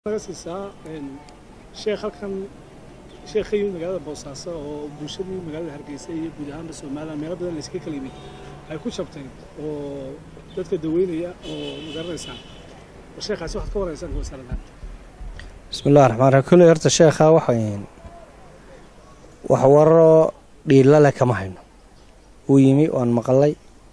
naga siisaa sheekh halkan sheekh ka yimid magaalada boosaaso oo bulshadii magaalada hargeysa iyo guud ahaanba somaliland meelo badan layskaga kala yimid ay ku jabteen oo dadka daweynaya oo magaranaysaa sheekhaasi waxaad ka waraysaan wasaaradaan bismi illahi raxmaan raxiim kulley horta sheekha waxayn wax wararo dhiilla leh kama hayno wuu yimi waan maqalay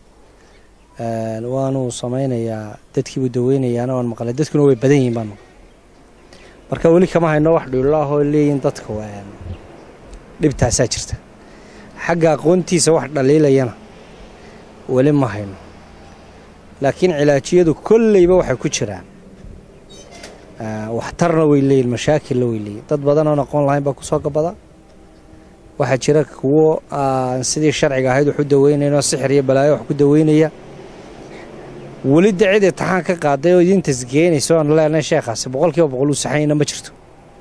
waanuu samaynayaa dadkiibuu daweynayaana waan maqlay dadkuna way badan yihiin baan maqlay marka weli kama hayno wax dhiillo ah oo leeyihin dadka dhibtaasaa jirta xagga aqoontiisa wax dhaliilayana weli ma hayno laakiin cilaajiyadu kolleyba waxay ku jiraan waxtarna way leeyihin mashaakilna way leeyihin dad badan oon aqoon lahayn baa kusoo gabada waxaa jira kuwo aan sidii sharciga ahayd wax u daweynayn oo sixir iyo balaayo wax ku daweynaya weli de cid intixaan ka qaaday oo idin tasgeynaysa oan leenahay sheekhaasi boqol kiiba boqol uu saxanyna ma jirto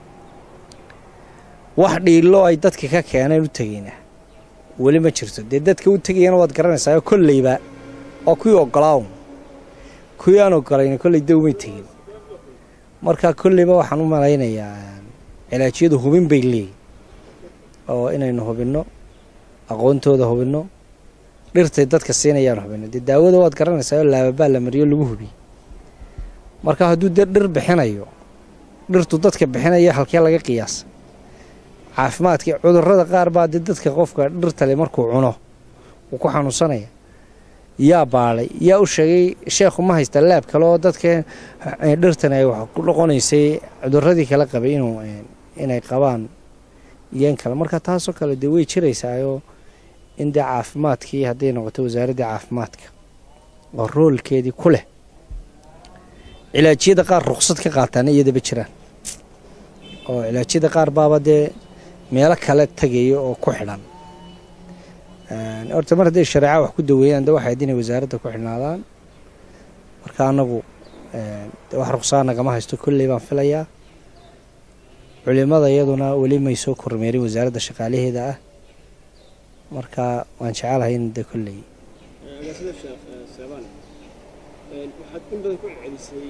wax dhiilo ay dadka ka keeneen u tegaynaa weli ma jirto dee dadka u tegayana waad garanaysaa kolleyba oo kuwii ogolaawn kuwii aan ogolayn kolley de umay tegin marka kolleyba waxaan u malaynayaa cilaajiyadu hubin bay leeyihin oo inaynu hubinno aqoontooda hubinno dhirtay dadka siinayaan hubinno dee daawada waad garanaysaa oo laababaa la mariyo lagu hubiyey marka hadduu dee dhir bixinayo dhirtu dadka bixinaya halkee laga qiyaasa caafimaadka cudurrada qaar baa dee dadka qofka dhirtale markuu cuno wuu ku xanuunsanaya yaa baadhay yaa u sheegay sheekhu ma haysta laab kale oo dadka dhirtan ay wax ku noqonaysay cudurradii kala qabay inuu inay qabaan iyan kale marka taasoo kale dee way jiraysaayoo in dee caafimaadkii hadday noqoto wasaaraddii caafimaadka oo roolkeedii ku leh cilaajiyada qaar ruqsad ka qaataana iyadaba jiraan oo cilaajyada qaar baaba dee meelo kale tegaya oo ku xidhan horta mar hadday shareeca wax ku daweeyaan de waxayd inay wasaaradda ku xidhnaadaan marka anagu wax ruqsaa nagama haysto kolley baan filayaa culimada iyaduna weli may soo kormeerin wasaaradda shaqaalaheeda ah marka waan jecelahay in de kolley agaasida sheekh seebaan waxaad in badan ku celcelisay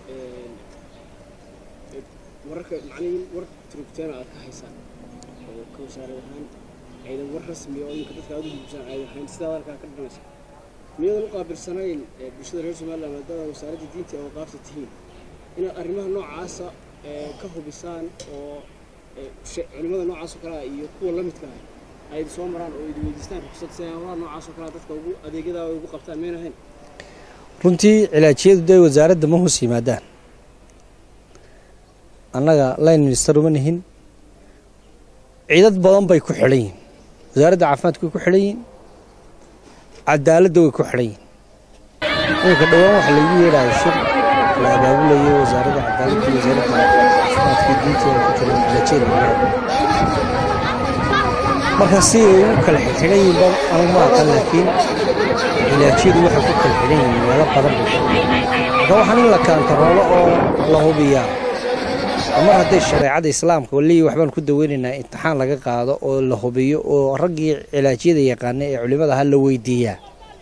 wararka macnihi war turugteena aad ka haysaan oo ka wasaarad ahaan aydan war rasmi oo iminka dadka aad u gudbisaan aydan hayn sidaa warkaa ka dhimanaysa miyadan u qaabilsanayn bulshada reer somaliland maadaama wasaaradda diinta oo qaabta tihiin inaad arrimaha noocaasa ka hubisaan oo culimada noocaas oo kalea iyo kuwa la midka ah ay soo maraan oo idi weydiistaan ruqsad si hawlaha noocaas oo kalea dadka ugu adeegyadaa ugu qabtaan mayna ahayn runtii cilaajiyadu dee wasaaradda ma hoos yimaadaan annaga line minister uma nihin ciidad badan bay ku xidhan yihin wasaaradda caafimaadka way ku xidhan yihin cadaaladda way ku xidhan yihin iminka dhowaan waxa laygu yeedhaya shir la abaabulayay wasaaradda cadaaladda iyo wasaaradda caafimaadka diinteeda ku jira cilaajiyada lagu marka si ay ugu kala xidhan yihin ba anigu ma aqan laakiin cilaajiyadu waxay ku kala xidhan yihin meelo badan bay marka waxaan in la kaantaroolo oo la hubiyaa mar hadday shareecada islaamka waliyi waxbaan ku daweynaynaa imtixaan laga qaado oo la hubiyo oo raggii cilaajyada yaqaana ee culimada aha la weydiiyaa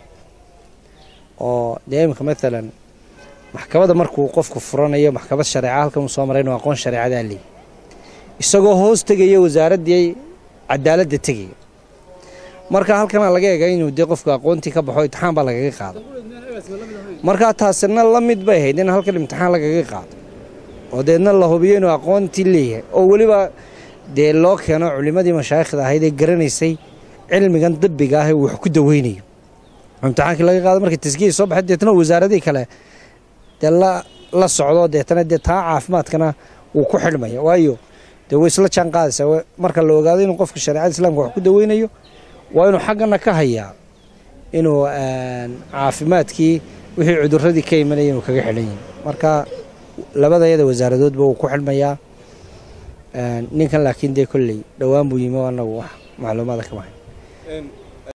oo dee iminka maalan maxkamada markuu qofku furanayo maxkamad shareeca halkan uu soo maray inuu aqoon shareecadaa leeyi isagoo hoos tegaya wasaaraddii cadaaladda tegaya marka halkana laga eega inuu dee qofku aqoontii ka baxo imtixaan baa lagaga qaado markaa taasina la mid bay ahayd in halkan imtixaan lagaga qaado oo deedna la hubiyo inuu aqoontii leeyahay oo weliba dee loo keeno culimmadii mashaayikhda ahayd ee garanaysay cilmigan dabbiga ah ee wax ku daweynayo imtixaankii laga qaado markii taskiyay soo baxay deetna wasaaradihii kale dee la socdo deetana dee taa caafimaadkana wuu ku xidhmaya waayo dee way isla jaan qaadaysaa marka la ogaado inuu qofka shareecada islaamka wax ku daweynayo waa inuu xaggana ka hayaa inuu caafimaadkii wixii cudurradii ka imanaya inuu kaga xidhan yihin marka labada yada wasaaradoodba wuu ku xidhmayaa ninkan laakiin dee kolley dhowaan buu yimi oo annagu wax macluumaada kama hayn